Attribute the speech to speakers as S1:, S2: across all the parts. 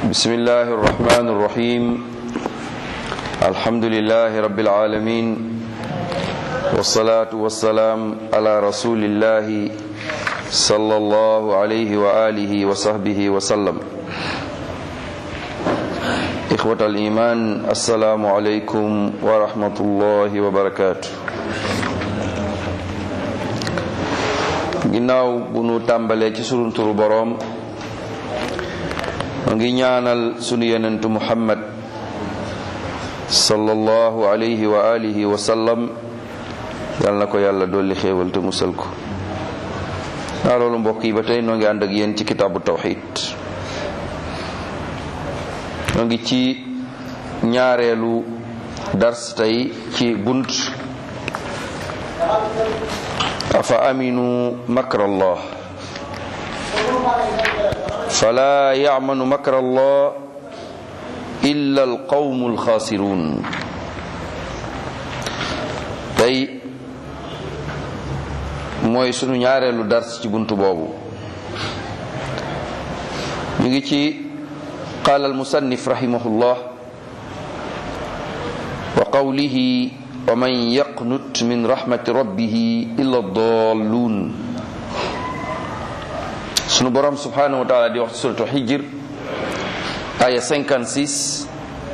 S1: بسم الله الرحمن الرحيم الحمد لله رب العالمين والصلاة والسلام على رسول الله صلى الله عليه وآله وصحبه وسلم إخوة الإيمان السلام عليكم ورحمة الله وبركاته ginnaaw bu nu tàmbalee ci sunu turu boroom mu ngi ñaanal sunu yenentu muhammad sallallahu alayhi wa alihi wa sallam yal na ko yàlla dolli xéewal te musal ko naa loolu mbokk yi ba tey noo ngi ànd ak yéen ci kitaabu tawxid noo ngi ci ñaareelu dars tey ci bunt afa aminu makra allah fala yamanu makra allah illa alqawmu alxaasirun tey mooy sunu ñaareelu dars ci buntu boobu ñu ngi ci qaala almusannif rahimahullah wa qawlihi wa man yaqnut min rahmati rabbihi illa dalluun sunu borom subhanahu wa taala di wax ci suratu xijir aya 56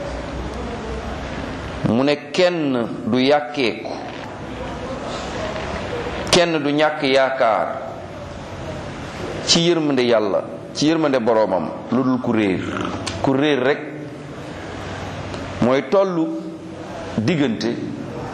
S1: mu ne kenn du yàkkeeku kenn du ñàkk yaakaar ci yërmande yàlla ci yërmande boroomam lu dul ku réer ku réer rek mooy tollu diggante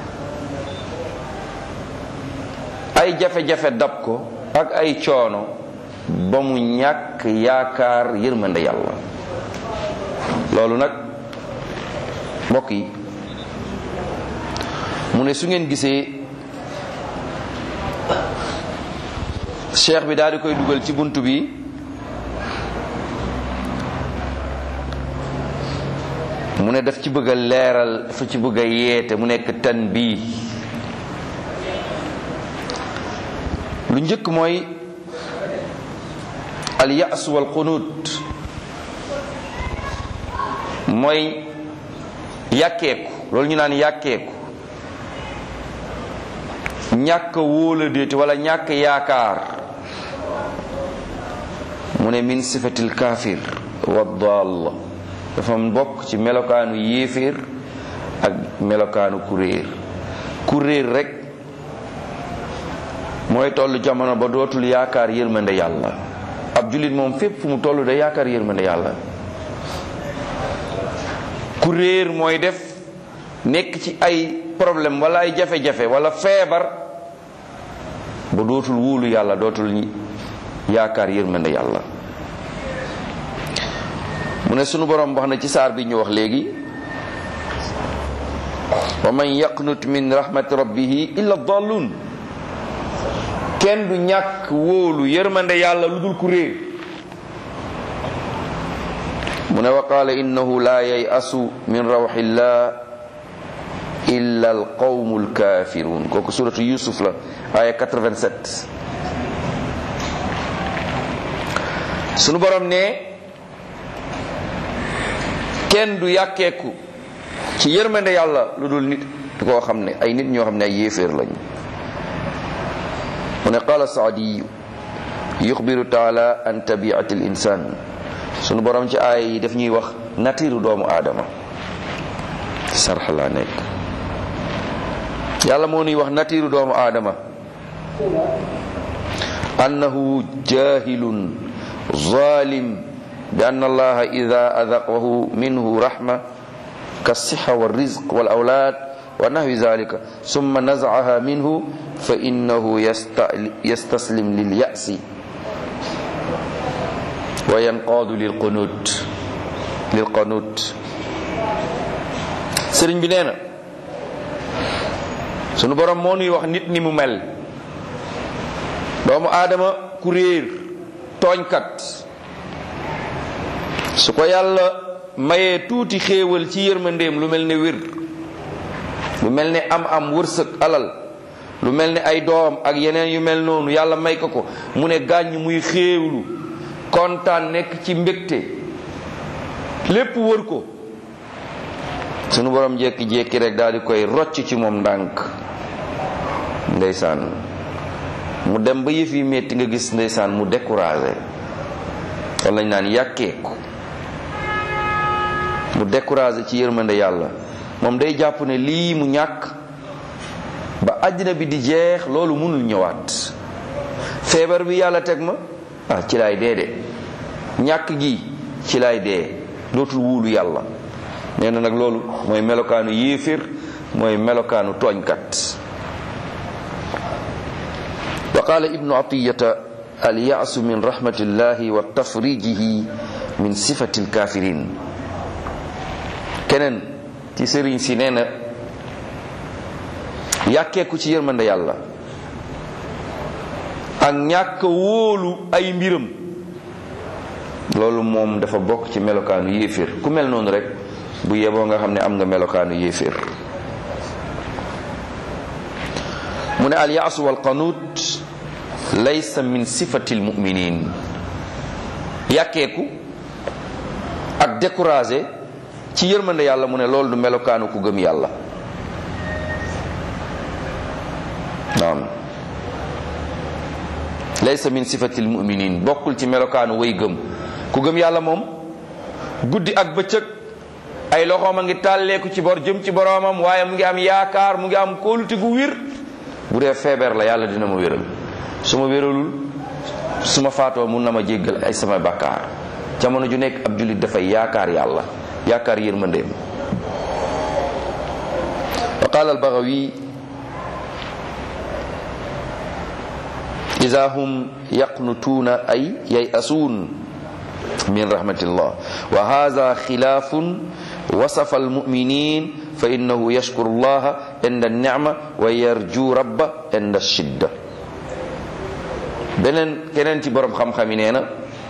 S1: ay jafe-jafe dab ko ak ay coono ba mu ñàkk yaakaar yërmande yàlla loolu nag mbokk yi mu ne su ngeen gisee cheikh bi daal di koy dugal ci bunt bi mu ne daf ci bëgg a leeral dafa ci bëgg a yeete mu nekk tan bii lu njëkk mooy al yaas wal qunut mooy yàkkeeku loolu ñu naan yàkkeeku ñàkk wóola déeti wala ñàkk yaakaar mu ne min sifatil kaafir wa dall dafa bokk ci melokaanu yéeféer ak melokaanu kuréer kuréer rek mooy toll jamono ba dootul yaakaar yërmande yàlla ab jullit moom fépp fu mu toll da yaakaar yërmande yàlla ku réer mooy def nekk ci ay problème wala ay jafe-jafe wala feebar ba dootul wóolu yàlla dootul yaakaar yërmande yàlla mu ne sunu borom wax na ci saar bi ñu wax léegi wa man yaqnut min rahmati rabbihi illa dallun kenn du ñàkk wóolu yërmande yàlla lu dul ku réer mu ne wa qaala innahu la yayasu min rawxillah illa alqawmu alkafirun kooku suratu yusuf la aya 87 sunu borom ne kenn du yàkkeeku ci yërmande yàlla lu dul nit koo xam ne ay nit ñoo xam ne ay yéeféer lañu mu ne qaala saadiyu yuxbiru taala an tabiati l insan sunu borom ci aaya yi daf ñuy wax natiiru doomu aadama sarx laa nekk yàlla moo nuy wax natiiru doomu aadama annahu jahilun zalim bi ann allaha ida adaqahu minhu rahma كالصحة والرزق والأولاد ونحو ذلك ثم نزعها منه فإنه يستسلم لليأس وينقاد للقنوت للقنوت sëriñ bi nee na sunu borom moo nuy wax nit ni mu mel doomu aadama ku réer tooñkat su ko yàlla mayee tuuti xéewal ci yërmandeem lu mel ne wér lu mel ne am am wërsëg alal lu mel ne ay doom ak yeneen yu mel noonu yàlla may ko ko mu ne gàññ muy xéewlu kontaan nekk ci mbégte lépp wër ko sunu borom jékki-jékki rek daal di koy rocc ci moom ndànk ndeysaan mu dem ba yëf yi metti nga gis ndeysaan mu découragé wala lañ naan yàkkeeku mu découragé ci yërmande yàlla moom day jàpp ne lii mu ñàkk ba àddina bi di jeex loolu mënul ñëwaat feebar bi yàlla teg ma ah ci laay dee de ñàkk gi ci laay dee dootul wuulu yàlla nee na nag loolu mooy melokaanu yéeféer mooy melokaanu tooñkat wa qaala ibnu atiyata alyaasu min rahmatillahi wa tafrijihi min sifati alkafirin keneen ci sëriñ si nee na yàkkeeku ci yërmande yàlla ak ñàkk wóolu ay mbiram loolu moom dafa bokk ci melokaanu yéeféer ku mel noonu rek bu yeboo nga xam ne am nga melokaanu yéeféer mu ne alyaasu walqanut laysa min sifati almuminin yàkkeeku ak découragé ci yërmande yàlla mu ne loolu du melokaanu ku gëm yàlla naam laysa min sifati almuminin bokkul ci melokaanu way gëm ku gëm yàlla moom guddi ak bëccëg ay loxoom a ngi tàlleeku ci bor jëm ci boroomam waaye mu ngi am yaakaar mu ngi am kóolute gu wir bu dee feebar la yàlla dina ma wéral su ma wéralul su ma faatoo mun na ma jéggal ay sama bakkaar jamono ju nekk ab jullit dafay yaakaar yàlla yaakaar yërmandeem wa qaala albagawi ida hum yaqnutuuna ay yayasuun min rahmatillah wa hada xilaafun wasafa almuminin fa innahu yashkuru llaha inda nicma wa yarju rabba inda shidda beneen keneen ci borom xam-xam yi nee na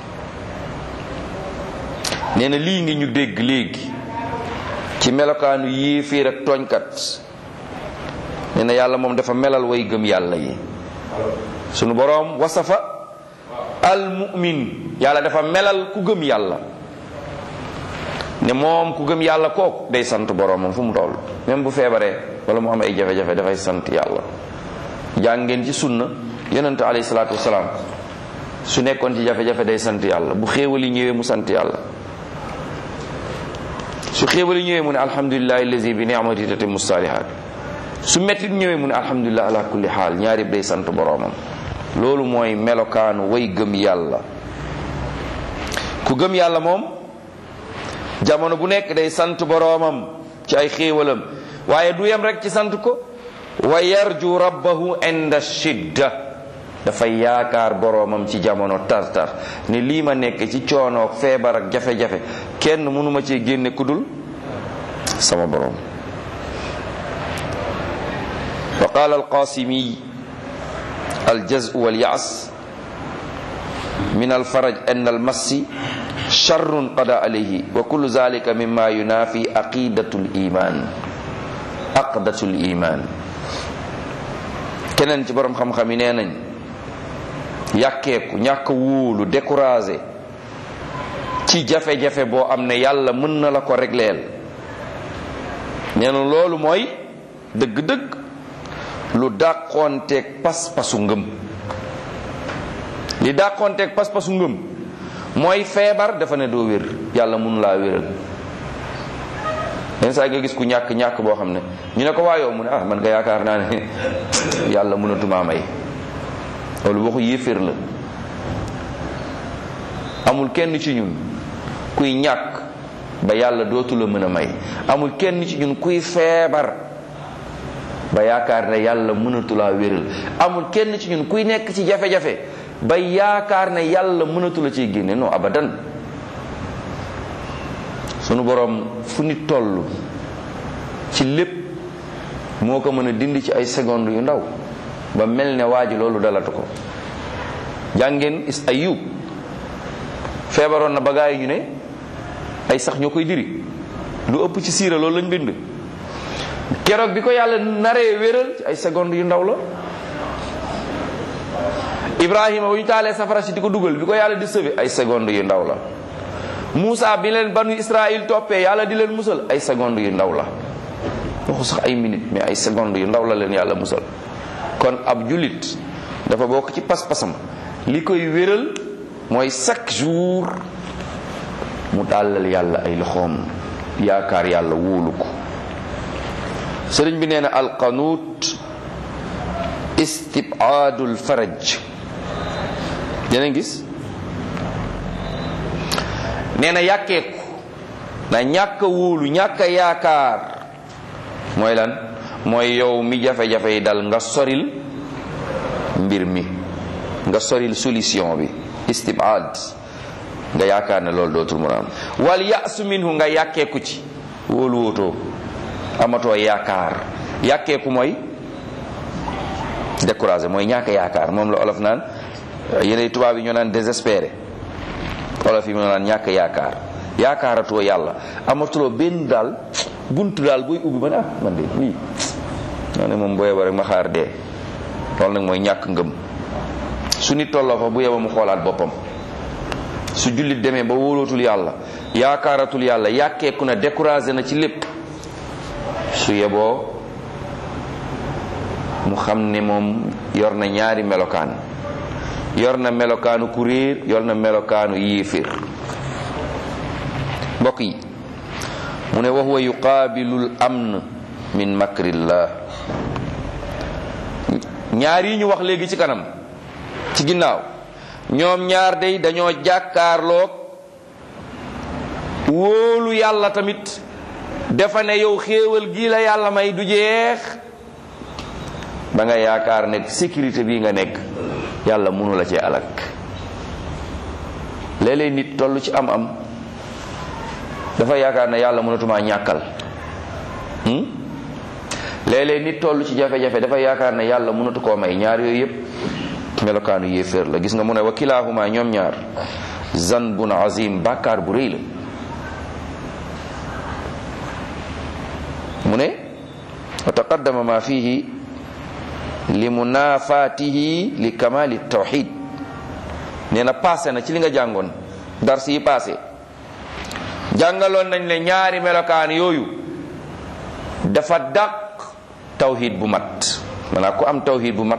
S1: nee na lii ngi ñu dégg léegi ci melokaanu yéeféer ak tooñkat nee na yàlla moom dafa melal way gëm yàlla yi sunu boroom wasafa al mu'min yàlla dafa melal ku gëm yàlla ne moom ku gëm yàlla kooku day sant boroomam fu mu toll même bu feebaree wala mu am ay jafe-jafe dafay sant yàlla jàng ngeen ci sunna yonente alayhi salaatu wasalaam su nekkoon ci jafe-jafe day sant yàlla bu xéewali ñëwee mu sant yàlla su xéewali ñëwee mu ne alhamdulillahi allazi bi ni'mati tatimmu salihat su mettit ñëwee mu ne alhamdulilah ala kulli xaal ñaari day sant boroomam loolu mooy melokaanu way gëm yàlla ku gëm yàlla moom jamono bu nekk day sant boroomam ci ay xéewalam waaye du yem rek ci sant ko wa yarju rabbahu inda shidda dafay yaakaar boroomam ci jamono tartar ne lii ma nekk ci coonoog feebar ak jafe-jafe kenn mënuma cee génne kudul sama boroom wa qaala alqasimi aljazu walyas min alfaraj an almassi charrun qada alayhi wa kullu zalika mima yunafi aqidatu liman aqdatu liman keneen ci borom xam-xam yi nee nañ yàkkeeku ñàkk wóolu découragé ci jafe-jafe boo am ne yàlla mën na la ko régleel nee na loolu mooy dëgg-dëgg lu dàqoonteeg pas-pasu ngëm li dàqoonteeg pas-pasu ngëm mooy feebar dafa ne doo wér yàlla mënu laa wéral yenn saa nga gis ku ñàkk ñàkk boo xam ne ñu ne ko waayoo mu ne ah man nga yaakaar naa ne yàlla mënatumaa may loolu waxu yéeféer la amul kenn ci ñun kuy ñàkk ba yàlla dootu la mën a may amul kenn ci ñun kuy feebar ba yaakaar ne yàlla mënatulaa wéral amul kenn ci ñun kuy nekk ci jafe-jafe ba yaakaar ne yàlla mënatula ciy génne non abadan sunu borom fu nit toll ci lépp moo ko mën a dindi ci ay seconde yu ndaw ba mel ne waa ji loolu dalatu ko jàngeen is ayub feebaroon na ba gaa yi ñu ne ay sax ñoo koy diri lu ëpp ci siira loolu lañ bind keroog bi ko yàlla naree wéral ci ay seconde yu ndaw la ibrahima bu ñu taalee safara si di ko dugal bi ko yàlla di sauver ay seconde yu ndaw la Moussa bi leen banu Israël toppee yàlla di leen musal ay secondes yu ndaw la waxu sax ay minutes mais ay secondes yu ndaw la leen yàlla musal kon ab jullit dafa bokk ci pas-pasam li koy wéral mooy chaque jour mu dàllal yàlla ay loxoom yaakaar yàlla wóolu ko sëriñ bi nee na alqanuut istibaadul faraj dina gis nee na yàkkeeku na ñàkk a wóolu ñàkk a yaakaar mooy lan mooy yow mi jafe-jafe yi dal nga soril mbir mi nga soril solution bi istibaad nga yaakaar ne loolu dootul mu am wal yasu minhu nga yàkkeeku ci wóolu wootoo amatoo yaakaar yàkkeeku mooy découragé mooy ñàkk yaakaar moom la olof naan yeneen tubaab yi ñoo naan désespéré olof yi ñoo naan ñàkk yaakaar yaakaaratoo yàlla amatuloo benn daal buntu daal booy ubbi ba ne ah man de lii maa ne moom boo yeba rek ma xaar dee loolu nag mooy ñàkk ngëm su nit tolloo fa bu yeba mu xoolaat boppam su jullit demee ba wóolootul yàlla yaakaaratul yàlla yàkkeeku na découragé na ci lépp su yeboo mu xam ne moom yor na ñaari melokaan yor na melokaanu ku réer yor na melokaanu yéeféer mbokk yi mu ne wa huwa yuqaabilul amn min makrillah ñaar yi ñu wax léegi ci kanam ci ginnaaw ñoom ñaar day dañoo jàkkaarloog wóolu yàlla tamit dafa ne yow xéewal gii la yàlla may du jeex ba nga yaakaar ne sécurité bii nga nekk yàlla mënu la cee alak léeg-léeg nit toll ci am-am dafa yaakaar ne yàlla mënatumaa ñàkkal léeg-léeg nit toll ci jafe-jafe dafa yaakaar ne yàlla mënatu koo may ñaar yooyu yépp melokaanu yéeféer la gis nga mu ne wa kilaahuma ñoom ñaar zanbun azim bàkkaar bu rëy la mu ne wa taqaddama ma fihi li munafatihi li kamali tawxid nee na passé na ci li nga jàngoon dars yi passé jàngaloon nañ ne ñaari melokaan yooyu dafa dàq tawxid bu mat maanaam ku am tawxid bu mat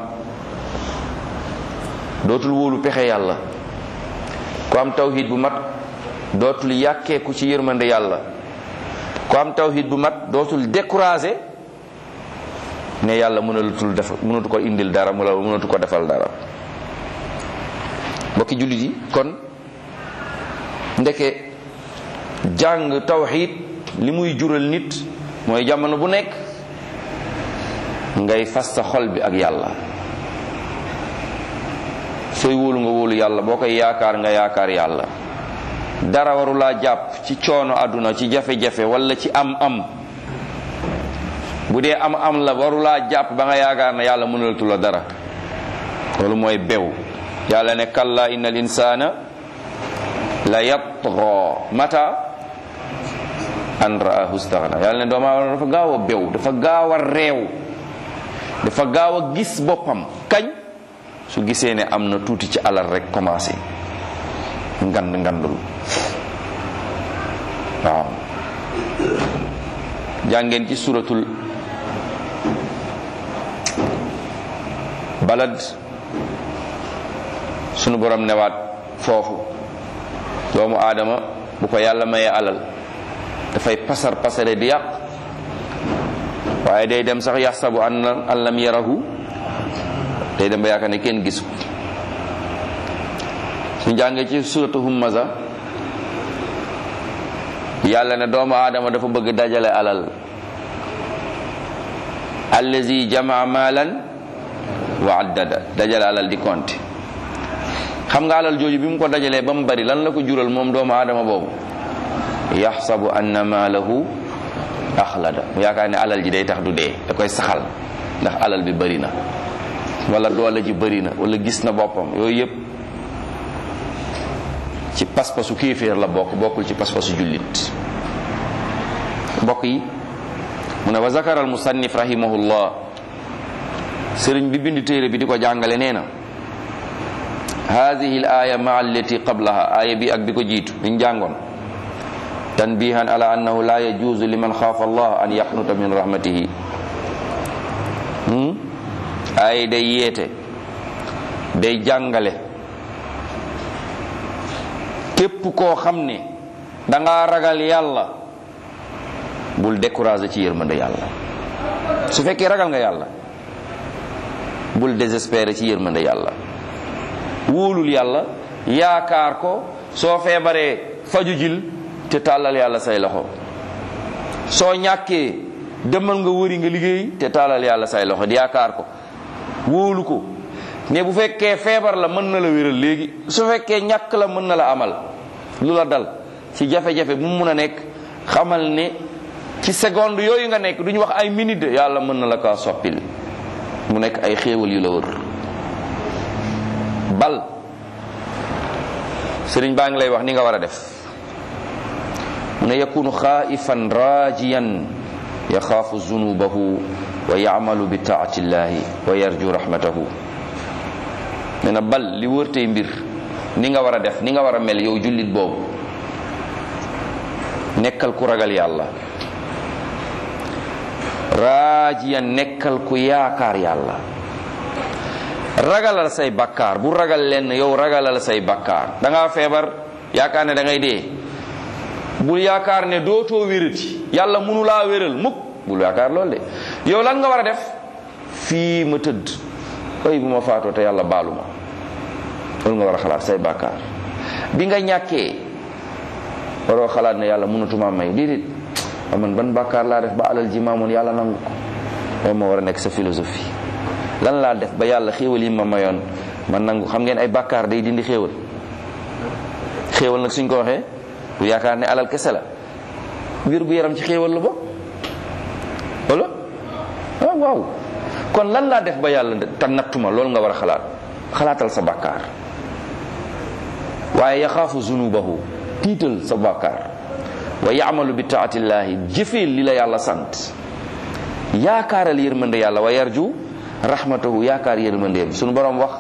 S1: dootul wóolu pexe yàlla ku am tawxid bu mat dootul yàkkeeku ci yërmande yàlla ku am tawxid bu mat dootul découragé ne yàlla mënalutul def mënatu ko indil dara mu la mënatu ko defal dara mbokki jullit yi kon ndeke jàng tawxid li muy jural nit mooy jamono bu nekk ngay fas sa xol bi ak yàlla sooy wóolu nga wóolu yàlla boo koy yaakaar nga yaakaar yàlla dara warulaa jàpp ci coono àdduna ci jafe-jafe wala ci am-am bu dee am-am la warulaa jàpp ba nga yaakaar ne yàlla mënalatu la dara loolu mooy bew yàlla ne kalla inna al insana la yatgha mata an raahu staghna yàlla ne doomu aadama dafa gaaw a bew dafa gaaw a réew dafa gaaw a gis boppam kañ su gisee ne am na tuuti ci alal rek commencé ngand ngandul waaw jàngeen ci suratul balad sunu borom newaat foofu doomu aadama bu ko yàlla mayee alal dafay pasar pasare di yàq waaye day dem sax yaxsabu an an lam yarahu day dem ba yaakaar ne kenn gisu su jàngee ci suratu hummaza yàlla ne doomu aadama dafa bëgg dajale alal allazi jamaa maalan wa addada dajale alal di compte xam nga alal jooju bi mu ko dajalee ba mu bari lan la ko jural moom doomu aadama boobu yaxsabu anna maalahu axlada mu yaakaar ne alal ji day tax du dee da koy saxal ndax alal bi bari na wala doole ji bari na wala gis na boppam yooyu yëpp ci pas-pasu kéeféer la bokk bokkul ci pas-pasu jullit mbokk yi mu ne wa zakara al musannif rahimahullah sëriñ bi bind téere bi di ko jàngale nee na hadihi l aya maa allati qablaha aaya bi ak bi ko jiitu liñ jàngoon tanbihan ala annahu la yajuzu liman xaafa allah an yaqnuta min rahmatihi ay day yeete day jàngale képp koo xam ne danga ragal yàlla bul découragé ci yërmande yàlla su fekkee ragal nga yàlla bul désespéré ci yërmande yàlla wóolul yàlla yaakaar ko soo feebaree faju jil te tàllal yàlla say loxo soo ñàkkee demal nga wëri nga liggéey te tàllal yàlla say loxo di yaakaar ko wóolu ko ne bu fekkee feebar la mën na la wéral léegi su fekkee ñàkk la mën na la amal lu la dal ci jafe-jafe bu mu mun a nekk xamal ne ci seconde yooyu nga nekk duñu wax ay minute de yàlla mën na la kaa soppil mu nekk ay xéewal yu la wër bal sëriñ baa ngi lay wax ni nga war a def mu ne yakunu xaifan rajiyan yaxaafu zunubahu wa yamalu bi taatillahi wa yarju rahmatahu nee na bal li wër tey mbir ni nga war a def ni nga war a mel yow jullit boobu nekkal ku ragal yàlla raajiyan nekkal ku yaakaar yàlla ragalal say bakkaar bu ragal leen yow ragalal say bakkaar da ngaa feebar yaakaar ne da ngay dee bul yaakaar ne dootoo wérati yàlla munu laa wéral mukk bul yaakaar loolu de yow lan nga war a def fii ma tëdd ay bu ma faatoo te yàlla baalu ma loolu nga war a xalaat say bakkaar bi nga ñàkkee waroo xalaat ne yàlla mënatuma may déedéet man ban bàkkaar laa def ba alal ji maamoon yàlla nangu ko loolu moo war a nekk sa philosophie lan laa def ba yàlla xéewal yi ma mayoon man nangu xam ngeen ay bàkkaar day dindi xéewal xéewal nag suñ ko waxee bu yaakaar ne alal kese la wér gu yaram ci xéewal la bokk wala waaw waaw kon lan laa def ba yàlla te nattuma loolu nga war a xalaat xalaatal sa bàkkaar waaye yaxaafu zunubahu tiital sa bàkkaar wa yaamalu bi taatillahi jëfeel li la yàlla sant yaakaaral yërmande yàlla wa yarju rahmatahu yaakaar yërmandeem sunu borom wax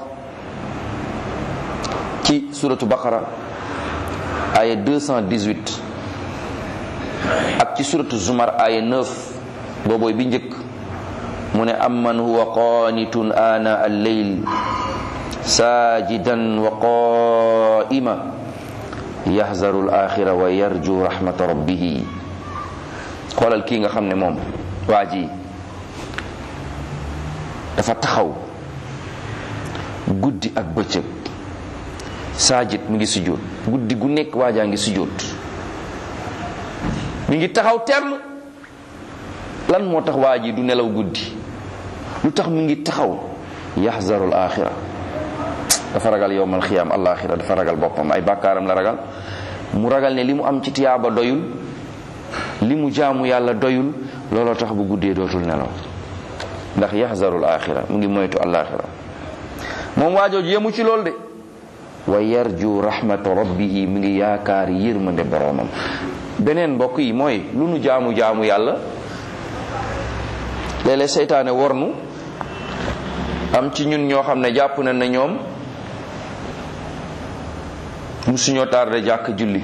S1: ci suratu baqara aya 218 ak ci suratu zumar aya 9 boobooy bi njëkk mu ne amman huwa qanitun ana al-layl sajidan wa qa'ima yahzaru al-axira wa yarju rahmata rabbih xoolal kii nga xam ne moom waa ji dafa taxaw guddi ak bëccëg saajid mi ngi sujjóot guddi gu nekk waajaa ngi sujjóot mi ngi taxaw temm lan moo tax waa ji du nelaw guddi lu tax mi ngi taxaw yaxzarul axira dafa ragal yowmal xiyaam alaxira dafa ragal boppam ay bàkkaaram la ragal mu ragal ne li mu am ci tiyaaba doyul li mu jaamu yàlla doyul looloo tax bu guddee dootul nelaw ndax yaxzarul axira mu ngi moytu alaxira moom waajooju yemu ci lool de wa yarju rahmata rabbihi mu ngi yaakaar yërmande boroomam beneen mbokk yi mooy lu nu jaamu jaamu yàlla léeg-léeg seytaane wornu am ci ñun ñoo xam ne jàpp na ne ñoom musuñoo tardé jàkk julli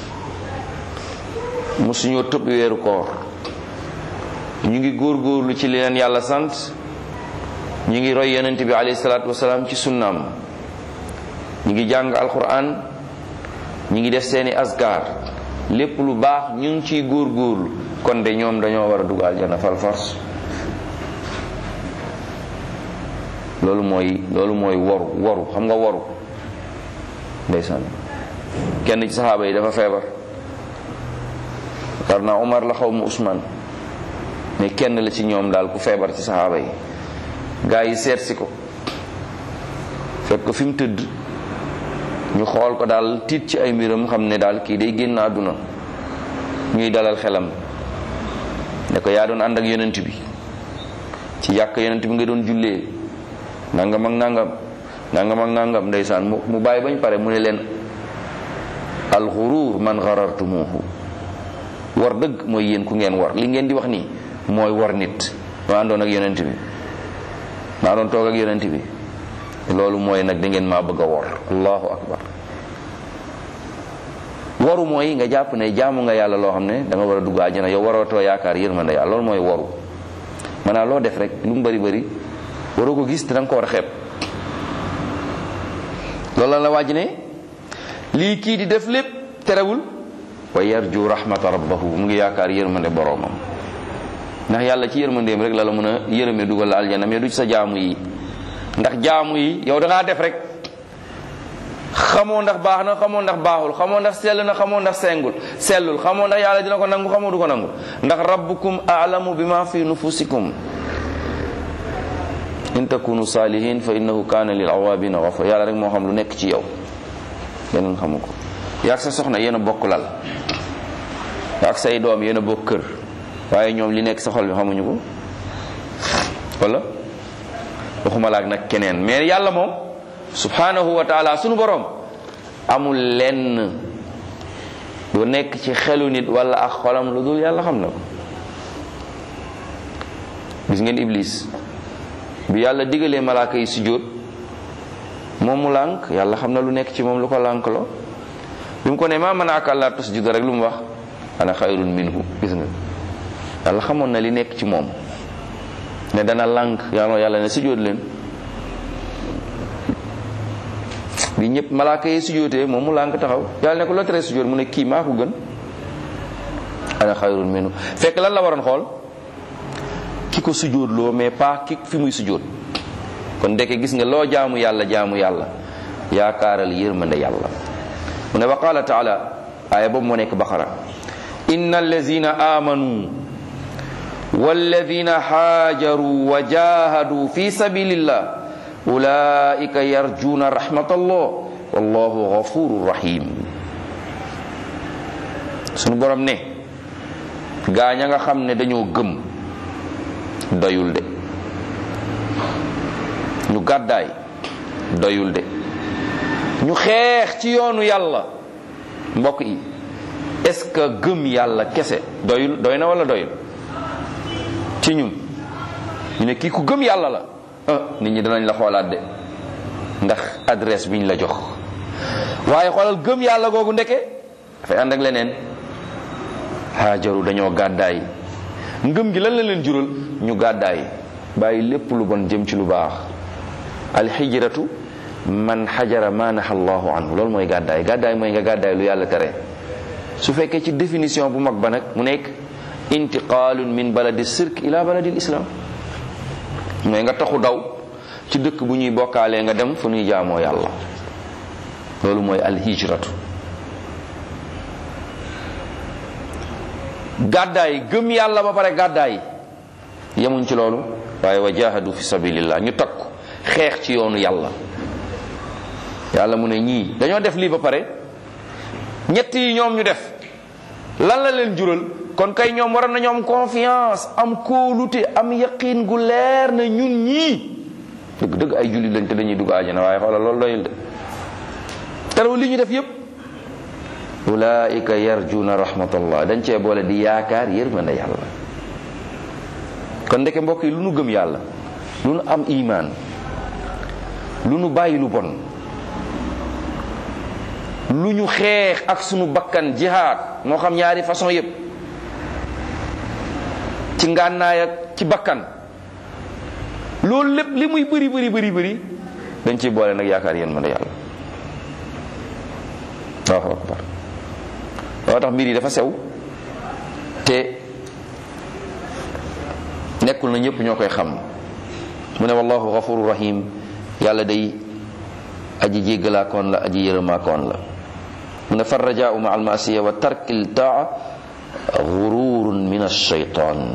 S1: musuñoo tëb weeru koor ñu ngi góorgóorlu ci li leen yàlla sant ñu ngi roy yonent bi alayhi salaatu wasalaam ci sunnaam ñu ngi jàng alquran ñu ngi def seeni asgar lépp lu baax ñu ngi ciy góorgóorlu kon de ñoom dañoo war a dugg aljana fal force loolu mooy loolu mooy waru waru xam nga waru ndeysaan kenn ci saxaaba yi dafa feebar war naa Umar la xaw ma Usmaan mais kenn la ci ñoom daal ku feebar ci saxaaba yi gaa yi seet si ko fekk ko fi mu tëdd ñu xool ko daal tiit ci ay mbiram xam ne daal kii day génn àdduna ñuy dalal xelam ne ko yaa doon ànd ak yonent bi ci yàq yonent bi nga doon jullee nangam ak nangam nangam ak nangam ndeysaan mu mu bàyyi bañ pare mu ne leen alxuruur man xarartumuhu war dëgg mooy yéen ku ngeen war li ngeen di wax nii mooy war nit ma àndoon ak yonent bi maa doon toog ak yonent bi loolu mooy nag da ngeen maa bëgg a wor allahu akbar waru mooy nga jàpp ne jaamu nga yàlla loo xam ne da nga war a dugg àjjana yow warootoo yaakaar yërmande yàlla loolu mooy waru maanaam loo def rek lu mu bari bari waroo ko gis te da nga ko war a xeeb loolu la wàjj ne lii kii di def lépp terewul wa yarju rahmata rabbahu mu ngi yaakaar yërmande boroomam ndax yàlla ci yërmandeem rek la la mën a yërëme dugal la aljana mais du ci sa jaamu yi ndax jaamu yi yow da ngaa def rek xamoo ndax baax na xamoo ndax baaxul xamoo ndax sell na xamoo ndax sengul sellul xamoo ndax yàlla dina ko nangu xamoo du ko nangu ndax rabbukum a'lamu bima fi nufusikum in takunu salihin fa innahu kana lil awabina ghafur yàlla rek moo xam lu nekk ci yow yeneen xamu ko yaag sa soxna yéen a bokk lal yaag say doom yéen a bokk kër waaye ñoom li nekk sa xol bi xamuñu ko wala waxuma laak nag keneen mais yàlla moom subhanahu wa taala sunu borom amul lenn lu nekk ci xelu nit wala ak xolam lu dul yàlla xam na ko gis ngeen iblis bi yàlla digalee malaaka yi sujjóot moom mu lànk yàlla xam na lu nekk ci moom lu ko lànk lo bi mu ko ne maa manaaka allaa tasjuda rek lu mu wax ana xayrun minhu gis nga yàlla xamoon na li nekk ci moom ne dana lànk yàlla yàlla ne sujjóot leen bi ñëpp malaaka yi sujjóotee moom mu lànk taxaw yàlla ne ko loo tere sujjóot mu ne kii maa ko gën ana xayrun minhu fekk lan la waroon xool ki ko sujjóot loo mais pas ki fi muy sujjóot kon ndeke gis nga loo jaamu yàlla jaamu yàlla yaakaaral yërmande yàlla mu ne wa qaala taala aaya boobu moo nekk baqara inna allazina amanu walladina haajaru wa jahadu fi sabilillah ulaika yarjuna rahmatallah wallahu ghafurur rahim sunu borom ne gaaña nga xam ne dañoo gëm doyul de ñu gàddaay doyul de ñu xeex ci yoonu yàlla mbokk yi est-ce que gëm yàlla kese doyul doy na wala doyul ci ñun ñu ne kii ku gëm yàlla la ah nit ñi danañ la xoolaat de ndax adresse biñ la jox waaye xoolal gëm yàlla googu ndeke dafay ànd ak leneen haajaru dañoo gàddaay ngëm gi lan la leen jural ñu gàddaay bàyyi lépp lu bon jëm ci lu baax alxijratu man xajara ma naha allahu anhu loolu mooy gàddaay gàddaay mooy nga gàddaay lu yàlla tere su fekkee ci définition bu mag ba nag mu nekk intiqaalun min baladi sirk ila baladi islam mooy nga taxu daw ci dëkk bu ñuy bokkaalee nga dem fu ñuy jaamoo yàlla loolu mooy alhijratu gàddaay gëm yàlla ba pare gàddaay yemuñ ci loolu waaye wa jahadu fi sabilillah ñu takku xeex ci yoonu yàlla yàlla mu ne ñii dañoo def lii ba pare ñett yi ñoom ñu def lan la leen jural kon kay ñoom waroon nañu am confiance am kóolute am yaqin gu leer na ñun ñii dëgg dëgg ay jullit lañ te dañuy dugg àjjana waaye xoolal loolu doyul de teraw li ñu def yépp ulaika yarjuna rahmatallah dañ cee boole di yaakaar yërmande yàlla kon ndeke mbokk yi lu nu gëm yàlla lu nu am imaan lu nu bàyyi lu bon lu ñu xeex ak sunu bakkan jihaad moo xam ñaari façon yépp ci ngànnaay ak ci bakkan loolu lépp li muy bëri bëri bëri bëri dañ ciy boole nag yaakaar yéen mën a yàlla allahu akbar loo tax mbir yi dafa sew te nekkul na ñëpp ñoo koy xam mu ne wallahu ghafuru rahim yàlla day aji jéggalaakoon la aji yërëmaakoon la mu ne farrajaau ma almasiya wa tarkil taa gururun min alshaytan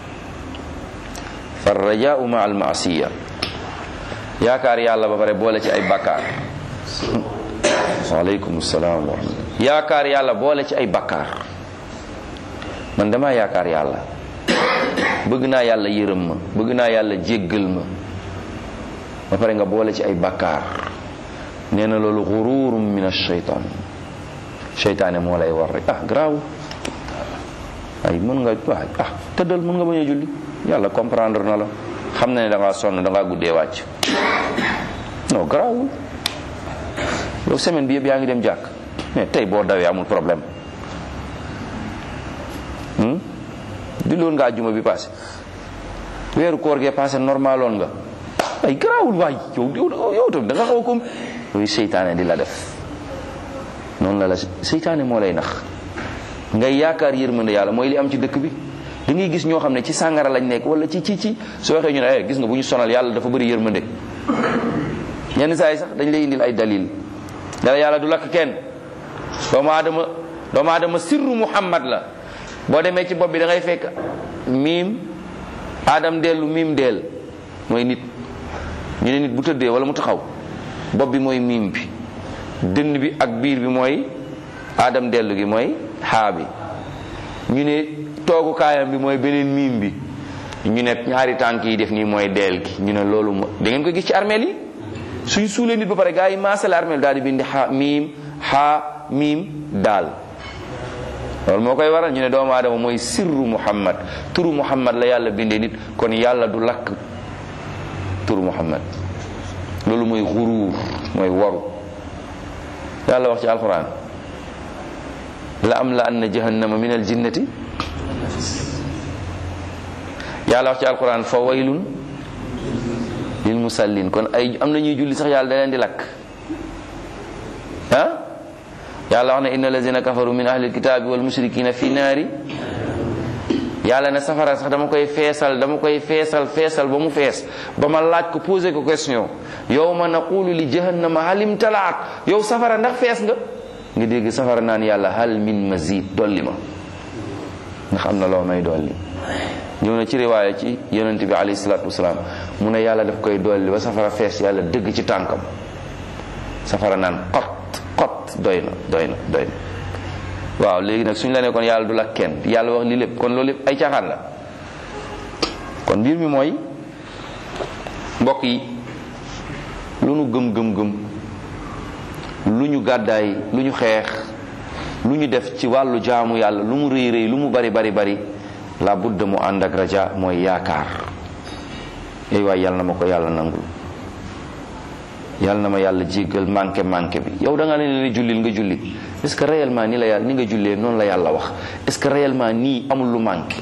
S1: farrajaau ma almasiya yaakaar yàlla ba pare boole ci ay bakkaar waaleykum salaam wa rahmatullah yaakaar yàlla boole ci ay bakkaar man dama yaakaar yàlla bëgg naa yàlla yërëm ma bëgg naa yàlla jéggal ma ba pare nga boole ci ay bakkaar nee na loolu gururum min ashaytan seytaane moo lay war rek ah garaaw ay mën nga waay ah tëddal mën nga bañ a julli yàlla comprendre na la xam na ne da ngaa sonn da ngaa guddee wàcc non garaawul yow semaine bi yëpp yaa ngi dem jàkk mais tey boo dawee amul problème di loon nga ajjuma bi passé weeru koor gee passé normaloon nga ay garaawul waay yow yow tam da nga xaw a comme yooyu seytaane di la def noonu la la seytaane moo lay nax ngay yaakaar yërmande yàlla mooy li am ci dëkk bi da ngay gis ñoo xam ne ci sàngara lañ nekk wala ci ci ci soo waxee ñu ne eh gis nga bu ñu sonal yàlla dafa bëri yërmande ñenn saa yi sax dañ lay indil ay dalil dala yàlla du lakk kenn doomu aadama doomu aadama sirru muhammad la boo demee ci bopp bi da ngay fekk miim aadam dellu miim deel mooy nit ñu ne nit bu tëddee wala mu taxaw bopp bi mooy miim bi dënn bi ak biir bi mooy aadam dellu gi mooy xaa bi ñu ne toogu kaayam bi mooy beneen miim bi ñu ne ñaari tànk yi def nii mooy deel gi ñu ne loolu mo da ngeen ko gis ci armeel yi suñ suulee nit ba pare gaa yi maasale armeel daal di bindi xaa miim xaa miim daal loolu moo koy waral ñu ne doomu aadama mooy sirru muhammad turu muhammad la yàlla bindee nit kon yàlla du lakk turu muhammad loolu mooy xuruur mooy waru yàlla wax ci alquran la am la anna jahannama min al jinnati yàlla wax ci alquran fa waylun lil musallin kon ay am na ñuy julli sax yàlla da leen di lakk ah yàlla wax ne inna allazina kafaru min ahli alkitabi wal mushrikina fi naari yàlla ne safara sax dama koy feesal dama koy feesal feesal ba mu fees ba ma laaj ko posé ko question yow ma naqulu li jahannama halim talaat yow safara ndax fees nga nga dégg safara naan yàlla hal min mazid dolli ma ndax am na loo may dolli ñëw na ci riwaaya ci yonent bi alayhi salaatu wasalaam mu ne yàlla daf koy dolli ba safara fees yàlla dëgg ci tànkam safara naan xot xot doy na doy na doy na waaw léegi nag suñ la ne kon yàlla du la kenn yàlla wax li lépp kon loolu lépp ay caaxaan la kon mbir mi mooy mbokk yi lu nu gëm gëm gëm lu ñu gàddaay lu ñu xeex lu ñu def ci wàllu jaamu yàlla lu mu rëy rëy lu mu bari bari bari la budda mu ànd ak raja mooy yaakaar ay waay yàlla na ma ko yàlla nangul yàlla na ma yàlla jéggal manqué manqué bi yow da nga leen ne jullil nga julli est-ce que réellement ni la yàlla ni nga jullee noonu la yàlla wax est-ce que réellement nii amul lu manqué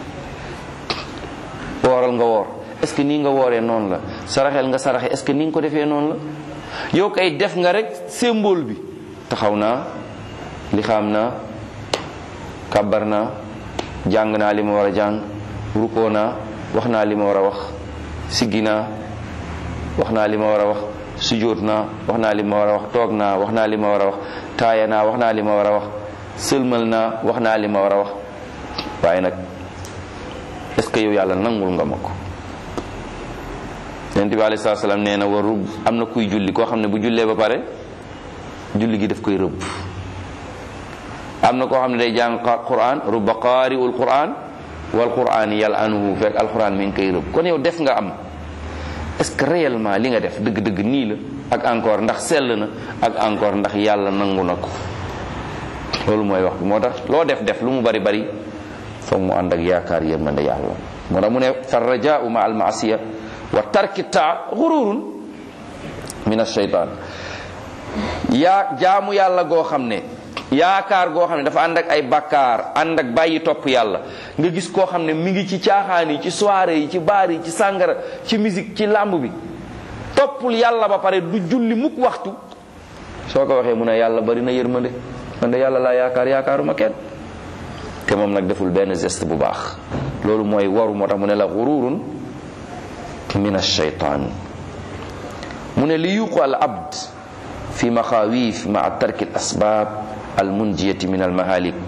S1: wooral nga woor est-ce que nii nga wooree noonu la saraxel nga saraxe est-ce que ni nga ko defee noonu la yow kay def nga rek symbole bi taxaw naa li xam naa kàbbar naa jàng naa li ma war a jàng rukoo naa wax naa li ma war a wax siggi naa wax naa li ma war a wax sujjóot naa wax naa li ma war a wax toog naa wax naa li ma war a wax taaya naa wax naa li ma war a wax sëlmal naa wax naa li ma war a wax waaye nag est-ce que yow yàlla nangul nga ma ko yonent bi alayhi salaam nee na waru am na kuy julli koo xam ne bu jullee ba pare julli gi daf koy rëbb am na koo xam ne day jàng quran rubba qaari'ul quran wal quran yal'anuhu fekk alquran mi ngi koy rëbb kon yow def nga am est-ce que réellement li nga def dëgg-dëgg nii la ak encore ndax sell na ak encore ndax yàlla nangu na ko loolu mooy wax bi moo tax loo def def lu mu bari bari foog mu ànd ak yaakaar yërmande yàlla moo tax mu ne fa rajaau ma al maasiya wa tarki taa xururun min ashaytan yaa jaamu yàlla goo xam ne yaakaar goo xam ne dafa ànd ak ay bakkaar ànd ak bàyyi topp yàlla nga gis koo xam ne mi ngi ci caaxaan yi ci soirée yi ci baar yi ci sàngara ci musique ci làmb bi toppul yàlla ba pare du julli mukk waxtu soo ko waxee mu ne yàlla bari na yërmande man de yàlla laa yaakaar yaakaaruma kenn te moom nag deful benn geste bu baax loolu mooy waru moo tax mu ne la xururun min ashaytaan mu ne li yuqu al abd fi maxaawif maa tarki al asbaab al munjiyati min al mahalik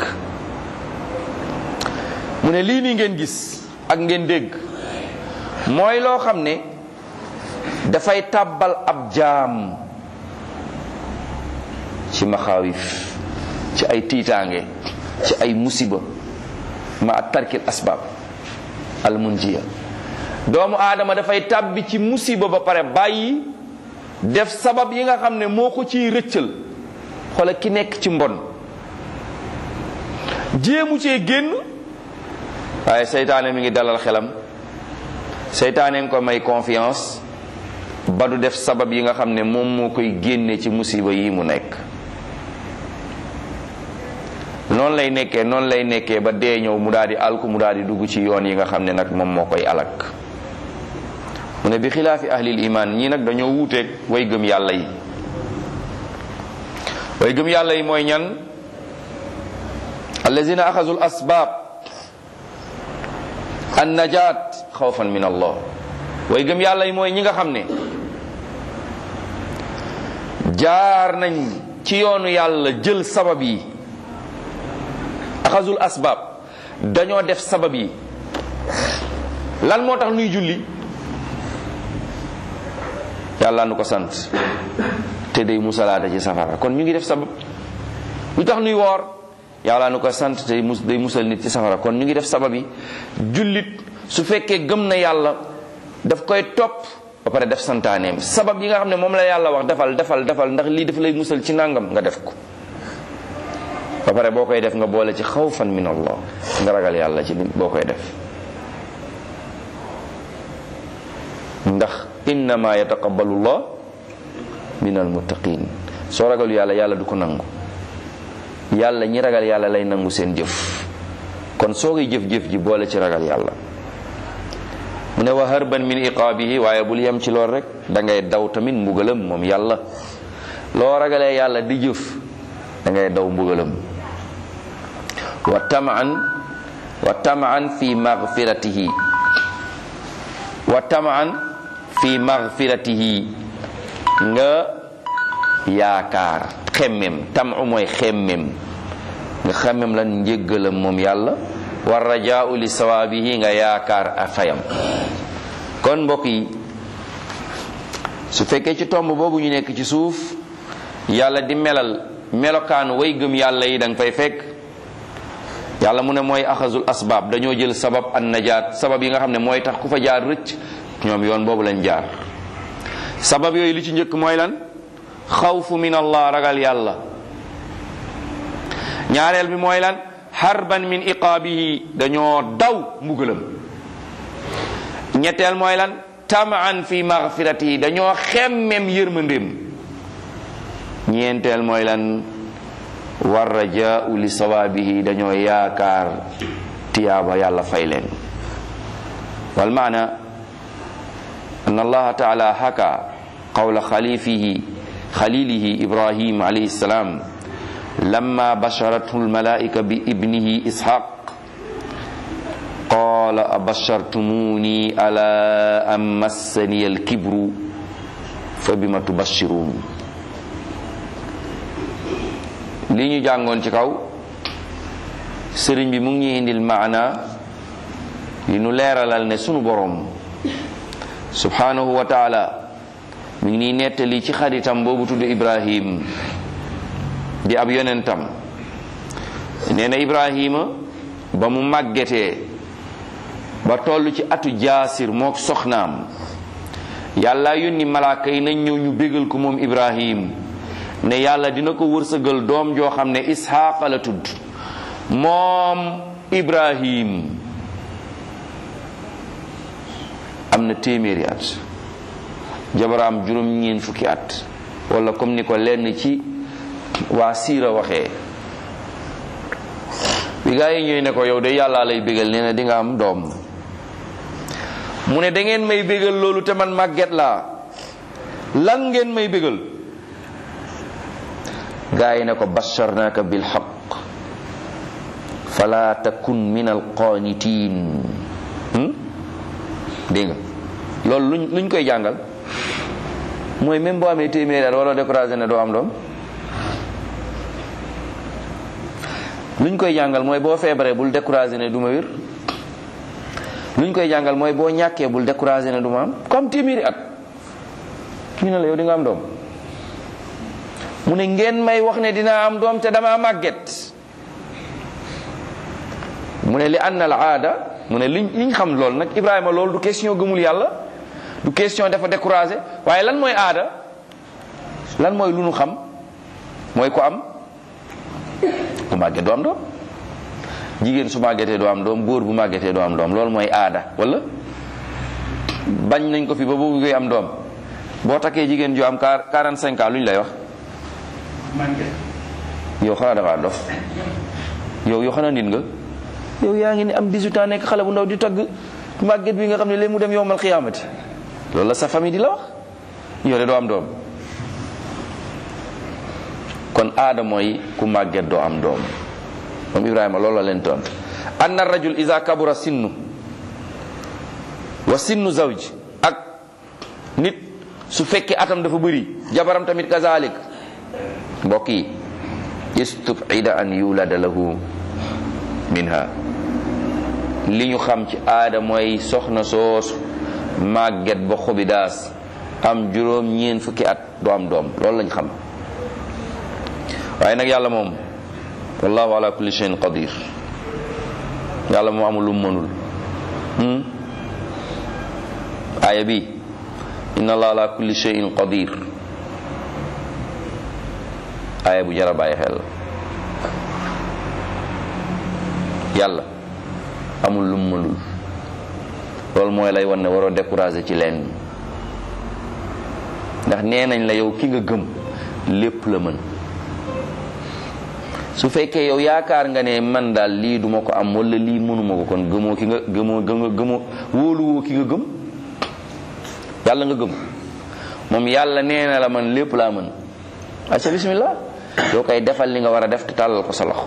S1: mu ne lii nii ngeen gis ak ngeen dégg mooy loo xam ne dafay tàbbal ab jaam ci maxaawif ci ay tiitaange ci ay musiba ma tarkil asbaab al munjiya doomu aadama dafay tàbbi ci musiba ba pare bàyyi def sabab yi nga xam ne moo ko ciy rëccal xoola ki nekk ci mbon jéemu cee génn waaye seytaane mi ngi dalal xelam seytaane nga ko may confiance ba du def sabab yi nga xam ne moom moo koy génne ci musiba yi mu nekk noonu lay nekkee noonu lay nekkee ba dee ñëw mu daal di alku mu daal di dugg ci yoon yi nga xam ne nag moom moo koy alak mu ne bi xilaafi ahlil iman ñii nag dañoo wuuteeg way gëm yàlla yi way gëm yàlla yi mooy ñan allazina axazu l asbaab an najat xawfan min allah way gëm yàlla yi mooy ñi nga xam ne jaar nañ ci yoonu yàlla jël sabab yi axazul asbaab dañoo def sabab yi lan moo tax nuy julli yàlla nu ko sant te day musalaata ci safara kon ñu ngi def sabab lu tax nuy woor yàlla nu ko sant te day musal nit ci safara kon ñu ngi def sabab yi jullit su fekkee gëm na yàlla daf koy topp ba pare def santaaneem sabab yi nga xam ne moom la yàlla wax defal defal defal ndax lii daf lay musal ci nangam nga def ko ba pare boo koy def nga boole ci xawfan min allah nga ragal yàlla ci boo koy def ndax innama yataqabbalu llah min almuttaqin soo ragal yàlla yàlla du ko nangu yàlla ñi ragal yàlla lay nangu seen jëf kon soo koy jëf-jëf ji boole ci ragal yàlla mu ne wa harban min iqaabihi waaye bul yem ci lool rek da ngay daw tamit mbugalam moom yàlla loo ragalee yàlla di jëf da ngay daw mbugalam wa tamaan wa tamaan fi magfiratihi wa tamaan fi magfiratihi nga yaakaar xemmem tamu mooy xemmem nga xemmem lan njéggalam moom yàlla wa rajaau li sawaabihi nga yaakaar a fayam kon mbokk yi su fekkee ci tomb boobu ñu nekk ci suuf yàlla di melal melokaanu way gëm yàlla yi da nga fay fekk yàlla mu ne mooy axazul asbaab dañoo jël sabab an najaat sabab yi nga xam ne mooy tax ku fa jaar rëcc ñoom yoon boobu lañ jaar sabab yooyu li ci njëkk mooy lan xawfu min allah ragal yàlla ñaareel bi mooy lan harban min iqaabihi dañoo daw mbugalam ñetteel mooy lan tamaan fi magfiratihi dañoo xemmem yërmandeem ñeenteel mooy lan war rajaau li sawaabihi dañoo yaakaar tiyaaba yàlla fay leen wal maana an allaha taala haka qawla xalifihi xalilihi ibrahim alayhi salam لما بشرته الملائكة بابنه إسحاق قال أبشرتموني على أن مسني الكبر فبما تبشرون li ñu jàngoon ci kaw sëriñ bi mu ngi indil maana li nu leeralal ne sunu boroom subhanahu wa taala mi ngi nii nettali ci xaritam boobu tudd Ibrahim di ab yonentam nee na ibrahima ba mu màggetee ba toll ci atu jaasir mook soxnaam yàlla yónni malaaka yi nañ ñëw ñu bégal ko moom ibrahim ne yàlla dina ko wërsëgal doom joo xam ne isxaaqa la tudd moom ibrahim am na téeméeri at jabaraam juróom ñeen fukki at wala comme ni ko lenn ci waa siira waxee bi gaa yi ñëw ne ko yow de yàlla lay bégal nee na di nga am doom mu ne da ngeen may bégal loolu te man màgget laa lan ngeen may bégal gaa yi ne ko basharnaka bil haqq fala takun min al qanitin dégg nga loolu luñ luñ koy jàngal mooy même boo amee téeméeri at waroo découragé ne doo am doom luñ koy jàngal mooy boo feebaree bul découragé ne du ma wér luñ koy jàngal mooy boo ñàkkee bul découragé ne du ma am comme téeméeri at ñu ne la yow di nga am doom mu ne ngeen may wax ne dinaa am doom te dama màgget mu ne li ann al aada mu ne liñ liñ xam lool nag Ibrahima loolu du question gëmul yàlla du question dafa découragé waaye lan mooy aada lan mooy lu nu xam mooy ko am ku màgget doo am doom jigéen su màggetee doo am doom góor bu màggetee doo am doom loolu mooy aada wala bañ nañ ko fi ba boobu koy am doom boo takkee jigéen ju am 45 ans lu ñu lay wax yow xanaa dafa dof yow yoo xanaa nit nga yow yaa ngi ni am 18 ans nekk xale bu ndaw di tagg màgget bi nga xam ne léegi mu dem yowmal xiyaamati loolu la sa famille di la wax yow de doo am doom kon aada mooy ku màgget doo am doom moom Ibrahima loolu la leen tontu anna rajul iza kabura sinnu wa sinnu zawj ak nit su fekkee atam dafa bëri jabaram tamit kazalik mbokk yi istubida an yulada lahu minha li ñu xam ci aada mooy soxna soosu màgget ba xobi daas am juróom ñeen fukki at du am doom loolu lañ xam waaye nag yàlla moom wallahu ala kulli shay'in qadir yàlla moom amul lu mu mënul aaya bi inna allah ala kulli shay'in qadir aaya bu jara bàyyi xel yàlla amul lu mu mënul loolu mooy lay wan ne waroo découragé ci leen ndax nee nañ la yow ki nga gëm lépp la mën su fekkee yow yaakaar nga ne man daal lii duma ko am wala lii mënuma ko kon gëmoo ki nga gëmoo gëmoo gëmoo wóoluwoo ki nga gëm yàlla nga gëm moom yàlla nee na la man lépp laa mën acca bismillah yow koy defal li nga war a def te tàllal ko sa loxo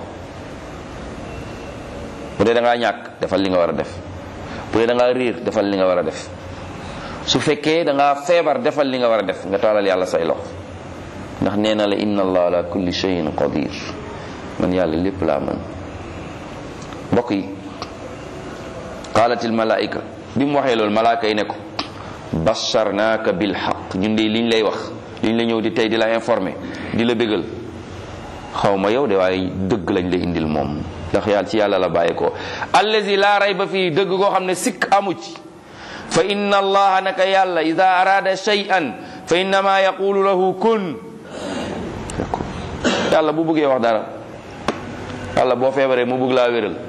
S1: bu dee da ngaa ñàkk defal li nga war a def bu dee da ngaa riir defal li nga war a def su fekkee da ngaa feebar defal li nga war a def nga tàllal yàlla say loxo ndax nee na la inna allah ala kulli shay'in qadir man yàlla lépp laa mën mbokk yi qaalatil malaika bi mu waxee loolu malaaka yi ne ko basharnaaka bil xaq ñun de liñ lay wax liñ la ñëw di tey di la informé di la bégal xaw ma yow de waaye dëgg lañ la indil moom ndax yàlla ci yàlla la bàyyi ko allazi laa rayba fii dëgg koo xam ne sikk amu ci fa inna allaha naka yàlla ida arada shay'an fa innama yaqulu lahu kun yàlla bu bëggee wax dara yàlla boo feebaree mu bëgg laa wéral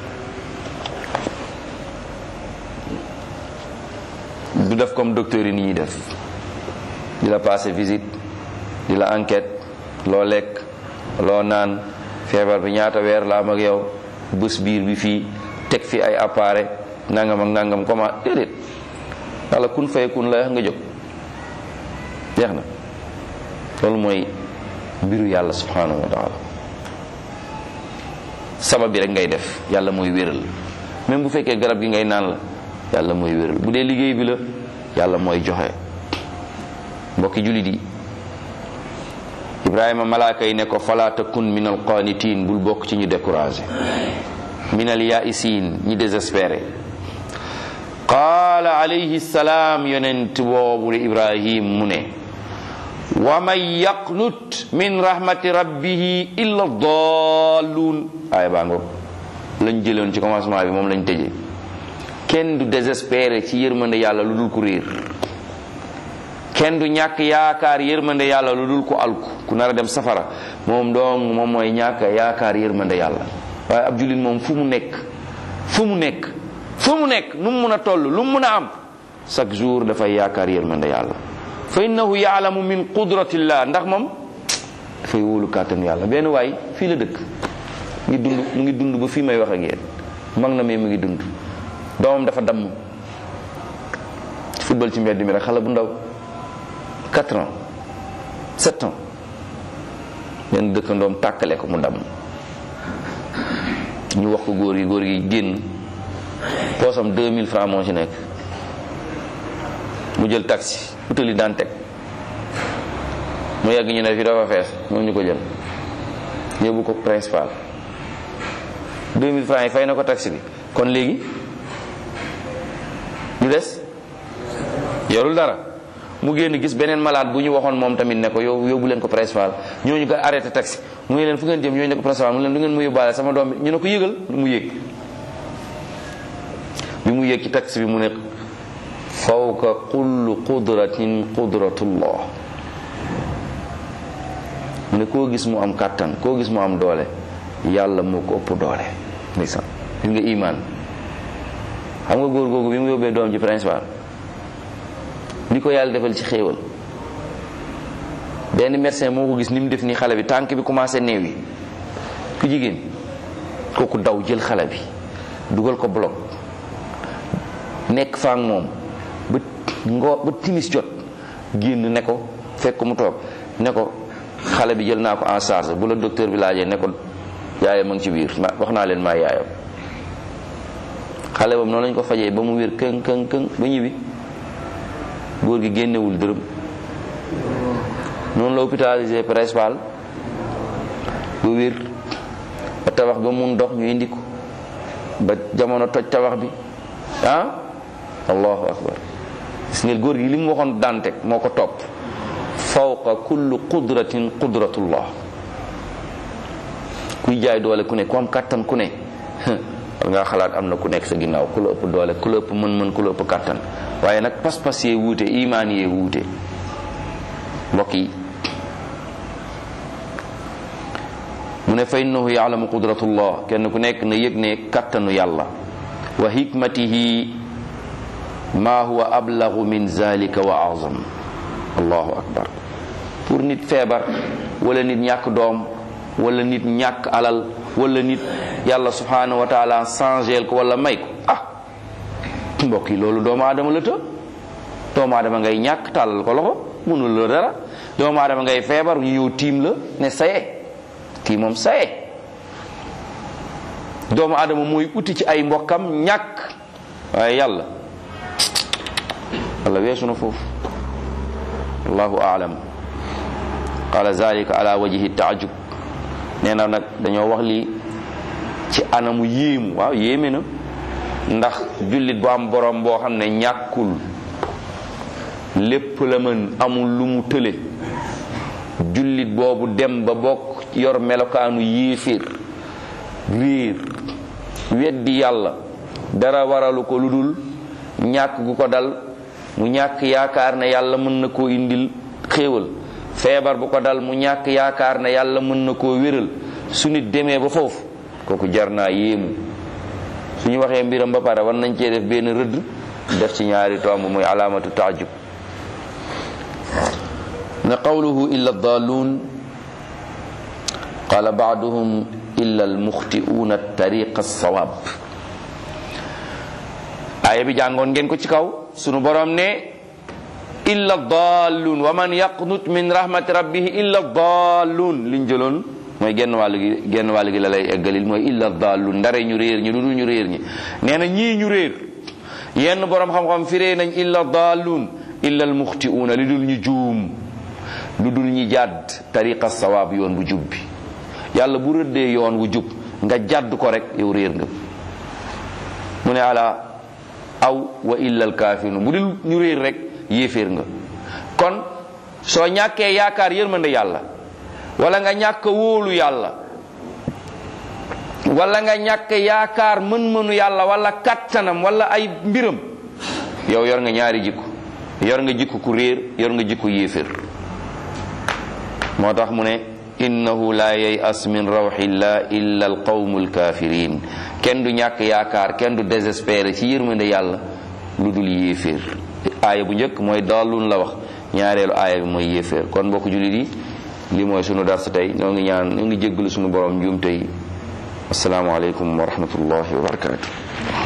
S1: du def comme docteur yi ni ñuy def di la passer visite di la enquête loo lekk loo naan feebar bi ñaata weer la am ak yow bés biir bi fii teg fi ay appareil nangam ak nangam comment déedéet yàlla kun fay kun la nga jóg jeex na loolu mooy mbiru yàlla subhanahu wa taala sabab bi rek ngay def yàlla mooy wéral même bu fekkee garab gi ngay naan la yàlla mooy wéral bu dee liggéey bi la yàlla mooy joxe mbokki jullit yi ibrahima malaaka yi ne ko fala takun min al qanitin bul bokk ci ñu découragé min al yaisin ñi désespéré qaala alayhi salaam yonent boobu de ibrahim mu ne wa man yaqnut min rahmati rabbihi illa dalluun aaya baa ngoog lañ jëloon ci commencement bi moom lañ tëjee kenn du désespéré ci yërmande yàlla lu dul ku réer kenn du ñàkk yaakaar yërmande yàlla lu dul ku alku ku nar a dem safara moom dong moom mooy ñàkk yaakaar yërmande yàlla waaye ab jullit moom fu mu nekk fu mu nekk fu mu nekk nu mu mun a toll lu mu mun a am chaque jour dafay yaakaar yërmande yàlla fa innahu yaalamu min qudratillah ndax moom dafay wóolu kàttanu yàlla benn waay fii la dëkk ngi dund mu ngi dund ba fii may wax ak yéen mag na mais mu ngi dund doomam dafa damm football ci mbedd mi rek xale bu ndaw 4 ans 7 ans benn dëkkandoom tàkkale ko mu damm ñu wax ko góor gi góor gi génn poosam 2000 francs moo ci nekk mu jël taxi utali daan teg mu yàgg ñu ne fi dafa fees moom ñu ko jël yóbbu ko principal 2000 francs yi fay na ko taxi bi kon léegi lu des yorul dara mu génn gis beneen malade bu ñu waxoon moom tamit ne ko yow yóbbu leen ko principal ñooñu ko arrêté taxi mu ngi leen fu ngeen jëm ñooñu ne ko principal mu leen du ngeen mu yóbbaale sama doom bi ñu ne ko yëgal mu yéeg bi mu yéeg ci taxi bi mu ne fawqa kullu qudratin qudratullah mu ne koo gis mu am kàttan koo gis mu am doole yàlla moo ko ëpp doole ndeysaan gis nga iman xam nga góor googu bi mu yóbbee doom ji principal li ko yàlla defal ci xéewal benn médecin moo ko gis ni mu def ni xale bi tànk bi commencé néew yi ku jigéen kooku daw jël xale bi dugal ko bloc nekk fa ak moom ba ngoo ba timis jot génn ne ko fekk mu toog ne ko xale bi jël naa ko en charge bu la docteur bi laajee ne ko yaayam a ngi ci biir ma wax naa leen maa yaayam xale boobu noonu lañ ko fajee ba mu wér këng këng këng ba ñibbi góor gi génnewul dërëm noonu la hôpitalisé principal ba wér ba tabax ba mun dox ñu indi ko ba jamono toj tabax bi ah allahu akbar gis ngeen góor gi li mu waxoon dante moo ko topp fawqa kullu qudratin qudratullah kuy jaay doole ku ne ku am kàttan ku ne war ngaa xalaat am na ku nekk sa ginnaaw ku la ëpp doole ku la ëpp mën-mën ku la ëpp kàttan waaye nag pas-pas yee wuute imaan yee wuute mbokk yi mu ne fa innahu yaalamu qudratullah kenn ku nekk na yëg ne kàttanu yàlla wa hikmatihi ma huwa ablagu min zalika wa azam allahu akbar pour nit feebar wala nit ñàkk doom wala nit ñàkk alal wala nit yàlla subhanahu wa taala changeel ko wala may ko ah mbokk yi loolu doomu aadama la të doomu aadama ngay ñàkk tàllal ko loxo mënul la dara doomu aadama ngay feebar ñu ñëw tiim la ne saye kii moom saye doomu aadama mooy uti ci ay mbokkam ñàkk waaye yàlla yàlla weesu na foofu allahu aalam qala zalika ala wajhi taajub nee na nag dañoo wax lii ci anamu yéemu waaw yéeme na ndax jullit bu am borom boo xam ne ñàkkul lépp la mën amul lu mu tële jullit boobu dem ba bokk yor melokaanu yéeféer réer weddi yàlla dara waralu ko lu dul ñàkk gu ko dal mu ñàkk yaakaar ne yàlla mën na koo indil xéewal feebar bu ko dal mu ñàkk yaakaar ne yàlla mën na koo wéral su nit demee ba foofu kooku jar naa yéemu suñu waxee mbiram ba pare war nañ cee def benn rëdd def ci ñaari tomb muy alaamatu taajub ne qawluhu illa dalluun qala baaduhum illa almuxtiuuna tariqa alsawaab aaya bi jàngoon ngeen ko ci kaw sunu borom ne illa dalluun wa man yaqnut min rahmati rabbihi illa dalluun liñ jëloon mooy genn wàll gi genn wàll gi la lay eggalil mooy illa dalluun ndare ñu réer ñi lu dul ñu réer ñi nee na ñii ñu réer yenn borom xam-xam firee nañ illa dalluun illa almuxtiuuna li dul ñu juum lu dul ñi jàdd tariqa sawaab yoon bu jub bi yàlla bu rëddee yoon wu jub nga jàdd ko rek yow réer nga mu ne ala aw wa illa alkaafirun bu dul ñu réer rek yéeféer nga kon soo ñàkkee yaakaar yërmande yàlla wala nga ñàkk wóolu yàlla wala nga ñàkk yaakaar mën-mënu yàlla wala kattanam wala ay mbiram yow yor nga ñaari jikko yor nga jikko ku réer yor nga jikko yéeféer moo tax mu ne innahu la yayas min rawxillah illa alqawmu alkafirin kenn du ñàkk yaakaar kenn du désespéré ci yërmande yàlla lu dul yéeféer aaya bu njëkk mooy daalun la wax ñaareelu aaya bi mooy yéeféer kon mbokk jullit yi li mooy sunu dars tey ñoo ngi ñaan ñoo ngi jéggalu sunu borom njuumte yi asalaamaaleykum wa rahmatullahi wa barakatuh